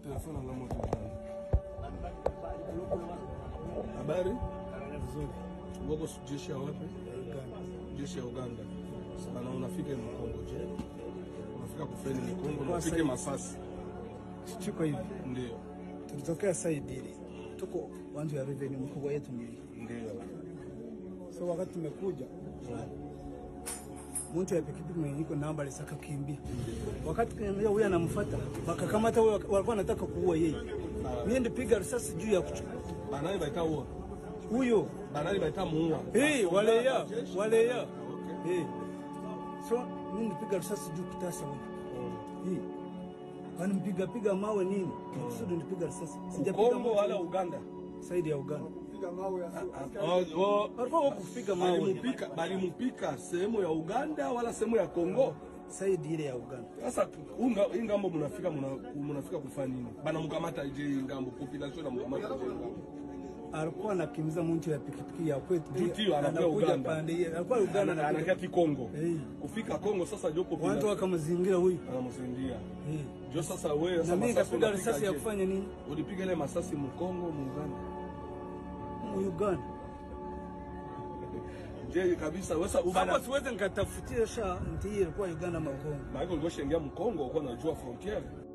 telefoni ngamo tutano. Habari? Vizuri. Wako jeshi ya wapi? Jeshi ya Uganda. Sana unafika Mkongo je? Unafika kufeni Mkongo, unafika sasa- Masasi. Chiko hivi. Ndio. Tulitokea side ile. Tuko wanju ya revenue mkubwa yetu mbili. Ndio. So wakati tumekuja mtu ya pikipiki mwenye iko namba alisaka kimbia. Wakati kimbia huyu anamfuata, wakakamata huyo walikuwa wanataka kuua yeye. Mimi ndipiga risasi juu ya kuchukua. Banani baita uwa. Huyo Banani baita muua. Eh, wale ya, Jeshi. wale ya. Okay. Eh. So mimi ndipiga risasi juu kitasa huyo. Eh. Kwani mpiga piga mawe nini? Kusudi ndipiga risasi. Sijapiga Kongo mawe wala Uganda. saidi ya Uganda. Oh, oh, Walikuwa wako kupiga mawe balimupika balimupika sehemu ya Uganda wala sehemu ya Kongo. saidi ile ya Uganda. Sasa unga hii ngambo mnafika muna- mnafika kufanya nini? Bana mkamata je hii ngambo population na mkamata je hii ngambo. alikuwa anakimbiza mtu ya pikipiki ya kwetu Jutio anakuwa anakuja Uganda. pande hiyo alikuwa Uganda Ana- anakuja anakia Kongo. Eh. Kufika Kongo sasa ndio watu population wakamzingira huyu anamsaidia. eh. Jo sasa wewe na sasa mimi masasi nikapiga unapiga risasi ya je? kufanya nini Ulipiga ile masasi mu Kongo mu Uganda. mu Uganda Je kabisa wewe sasa kama ubana siwezi nikatafutia sha nti ilikuwa Uganda makongo Maana ulikuwa shengia mu Kongo uko unajua frontiere.